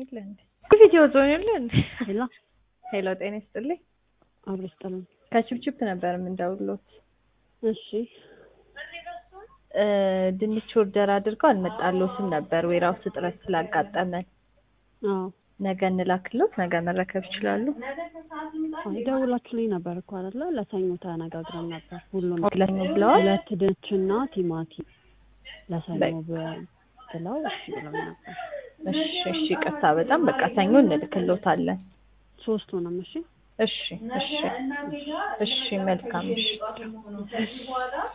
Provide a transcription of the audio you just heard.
የለ እንዴ? ቪዲዮ ዞን የለ እንዴ? ሄሎ ሄሎ፣ ጤና ይስጥልኝ። አብሮ ይስጥልን። ከችፕችፕ ነበር የምንደውሎት። እሺ እ ድንች ኦርደር አድርገው አልመጣልዎትም ነበር ዌራውስ እጥረት ስላጋጠመን። አዎ ነገ እንላክልዎት፣ ነገ መረከብ ይችላሉ። አይ ደውላችሁልኝ ነበር እኮ አይደለ? ለሰኞ ተነጋግረን ነበር። ሁሉም ለሰኞ ብለዋል። ሁለት ድንችና ቲማቲም ለሰኞ በይ። ብ- ብለው እሺ ብለው ነበር። እሺ እሺ፣ ይቅርታ በጣም በቃ ሰኞ እንልክልዎታለን። ሶስቱንም እሺ እሺ እሺ እሺ፣ መልካም እሺ